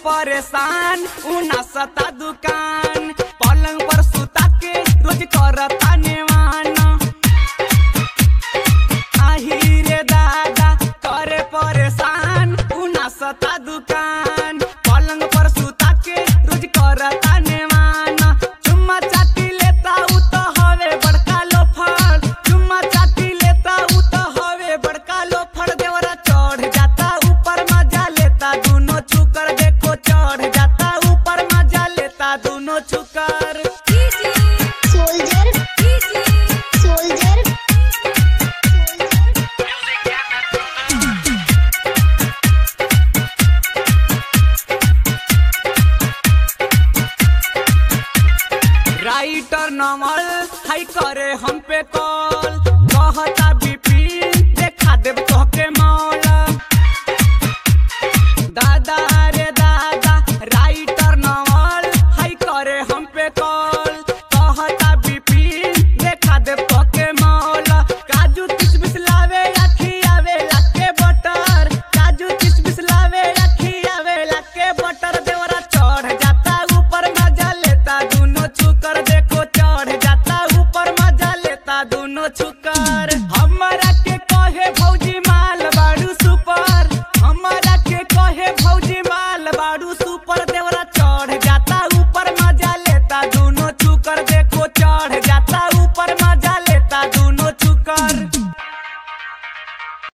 परेशान उना सता दुकान पलंग पर सुता के रोज करता नेवान आही रे दादा करे परेशान उना सता दुकान पलंग पर सुता के रोज करता नेवान चुम्मा चाटी लेता उ तो हवे बड़का लोफर चुम्मा चाटी लेता उ तो हवे बड़का लोफर देवरा चढ़ जाता ऊपर मजा लेता दोनों छुकर देखो चढ़ जाता ऊपर मजा लेता दोनों छुकर soldier soldier राइटर नमल हाई करे हम पे कॉल कहता बिपिन देखा देव तोहके मौल दादा रे दादा राइटर नमल हाई करे हम पे कॉल कहता बिपिन देखा देव तोहके मौल काजू किशमिश लावे आखी आवे लाके बटर काजू किशमिश लावे आखी आवे लाके बटर देवरा चढ़ जाता ऊपर मजा लेता दोनों छुकर देखो चढ़ जाता ऊपर मजा लेता दोनों छुकर हमारा के कहे भौजी माल बाड़ू सुपर हमारा के कहे भौजी माल